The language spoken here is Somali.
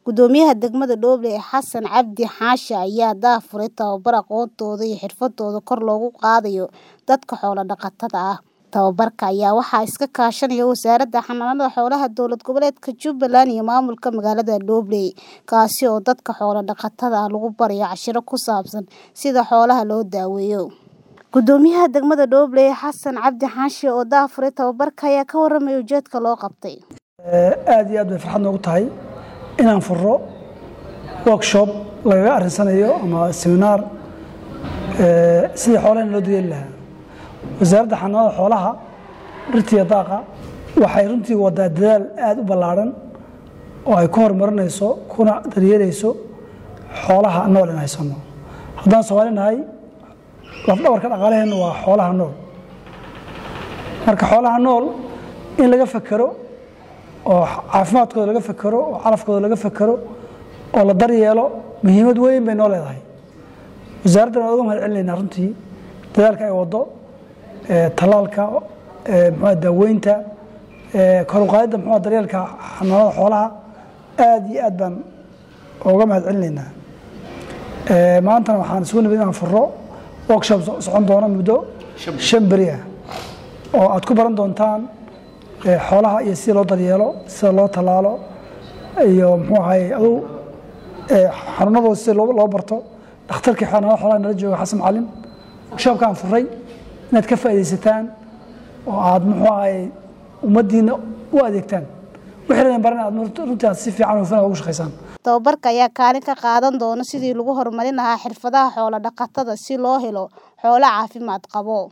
Guddoomiyaha degmada Dooble Xasan Cabdi Xaashi ayaa daahfuray tababar aqoontooda iyo xirfadooda kor loogu qaadayo dadka xoolo dhaqatada ah. Tababarka ayaa waxaa iska kaashanaya Wasaaradda Xanaanada Xoolaha Dowlad Goboleedka Jubbaland iyo maamulka magaalada Dooble, kaasi oo dadka xoolo dhaqatada ah lagu barayo casharro ku saabsan sida xoolaha loo daweeyo. Guddoomiyaha degmada Dooble Xasan Cabdi Xaashi oo daahfuray tababarka ayaa ka warramay ujeedka loo qabtay. aad iyo aad bay farxad noogu tahay inaan furo workshop lagaga arrinsanayo ama seminar sidii xoolaha loo daryeeli lahaa wasaaradda xanaanada xoolaha dhirta iyo daaqa waxay runtii wadaa dadaal aad u ballaaran oo ay ku horumarinayso kuna daryeelayso xoolaha nool in haysano haddaan Soomaali nahay lafdhabarka dhaqaalaheenna waa xoolaha nool marka xoolaha nool in laga fakero oo caafimaadkooda laga fakero oo calafkooda laga fakero oo la daryeelo muhiimad weyn bay noo leedahay wasaaraddan waan uga mahad celinaynaa runtii dadaalka ay waddo tallaalka muxuu daaweynta kor u qaadidda muxuu daryeelka xanaanada xoolaha aad iyo aad baan uga mahad celinaynaa maantana waxaan isugu nimid inaan furo workshop socon doona muddo shan beri ah oo aad ku baran doontaan xoolaha iyo sida loo daryeelo sida loo tallaalo iyo muxuu ahaye adu xanuunadooda sida loo barto dhakhtarkii xanaanada xoolaha nala jooga xasan macalin workshopkaan furay inaad ka faa'iidaysataan oo aad muxuu ahaye ummaddiina u adeegtaan wixii laydin baran aad runtii aad si fiican hufan ugu shaqaysaan Tababarka ayaa kaalin ka qaadan doona sidii lagu horumarin lahaa xirfadaha xoolo dhaqatada si loo helo xoolo caafimaad qaba.